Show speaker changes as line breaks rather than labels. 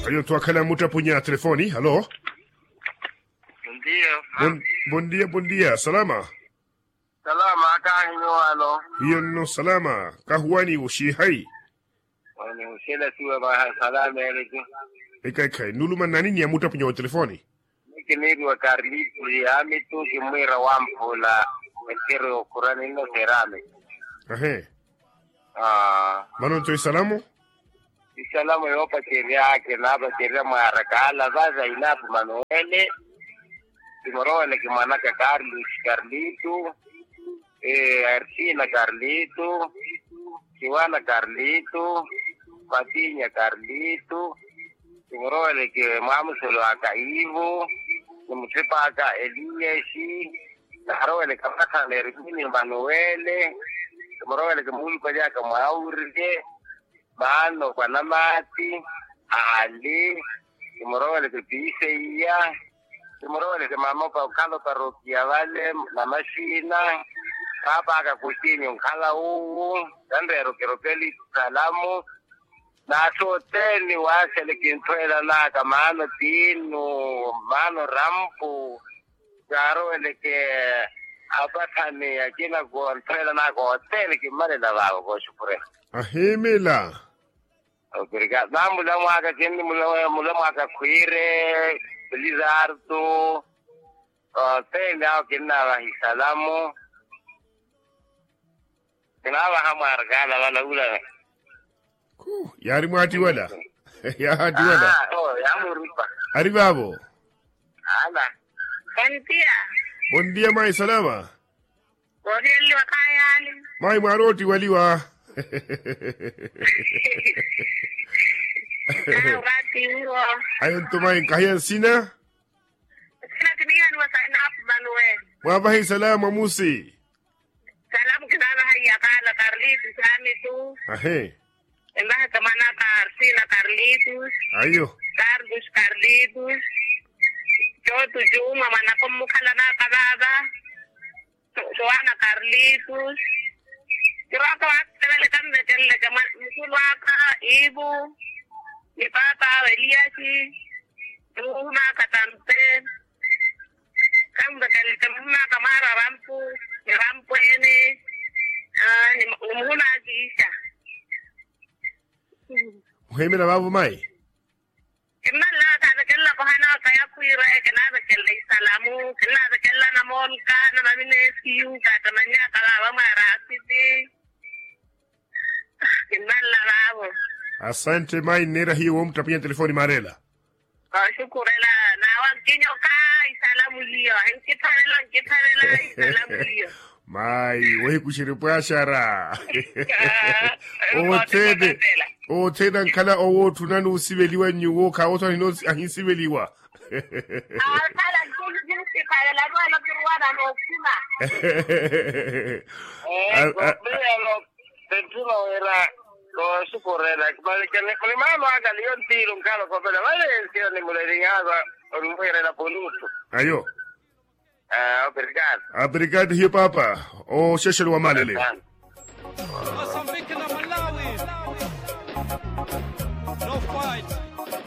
ayo twakhala mutapunya telefoni halo
Ndiyo.
bon, bon dia bon dia salama
Salama kahinyo ano.
hiyo no salama kahuwani ushi hai
Wani usila siwe ba salama eleki.
ikai kai nuluma nanini ya mutapunya wa telefoni
Niki niri wa karlipu ya mitu kimwira wampula. Mekiri ukurani no serame.
ahe
Ah.
manon toy salamu
Isalamu yopa sheria yake na hapa sheria mwarakala. Sasa inapu manuele. Kimorole kimanaka Carlos Carlito. Eh, Arcina Carlito. Kiwana Carlito. Patinya Carlito. Kimorole ke mamusolo akaivo. Nimutipaka Eliashi. Narowele kamaka lerikini Manuele. Kimorole ke mulu kwa jaka mwaurike. Mano kwa namati. Ali. Kimorole ke Piseiya. Kimorole ke mama pa kalo parokia vale na mashina. Papa akakushini unkala uwu. Kandero keropeli salamu. nasoteni wasele kintwela naka mano tinu mano rampu garowele ke apatani akina gontwela naka hoteli kimalela vavo koshupure
ahemela
obrigado na mula mwaka kini mula mula mwaka kwire bilizardo hoteli ao kinava hisalamu kinava hamwargala vala ula
Ku, yari mwati wala ya hati wala
Ah, oh yamuripa
ari babo
ala
Kantia,
bon dia mai salama
wodeli wakayali.
mai maroti waliwa
Na wakati huo.
ayon to mai kahiyan sina
Sina kiniyan wa sa inap banwe.
mwabahi salama musi
Salam kinana haya kala Carlitos sami tu.
ahe
Embaha kamana Carcina Carlitos.
ayo
Carlos Carlitos. Jotu Juma mana kumukhala na kababa. Joana Carlitos. Kiraka wakatele kambe tele kama mkulu waka Ibu. Ni papa Eliasi. Ruma katampe. Kambe tele kamuna kamara rampu. Ni rampu ene. Ah, ni mhuna akiisha.
uhemela babo mai
Kimalla ta kella ko hana ka ya kuira e kana da kella salamu kella da kella na mon ka na na mine siu ka ta manya ka ba ma rasiti Kimalla lavo
asante mai nera hiyo wo mtapinya telefoni marela
ka shukurela na wa kinyo ka salamu liyo en kitarela kitarela salamu liyo
mai wehi kushiripwashara
Ah,
otede
Mandela.
oteda nkala owo tunani usibeliwa nyuwo ka oto hino ahinsibeliwa
Ah, kala kinyo jinsi kala la ro la kirwana no kuma
eh bilo tentino era lo suporera perché ne mano aga li un tiro un calo con la valencia ni mule ringava un muere la poluto
ayo
eh obrigado
abrigade hiyo papa o sheshel wa malele
Mozambique na Malawi. No fight.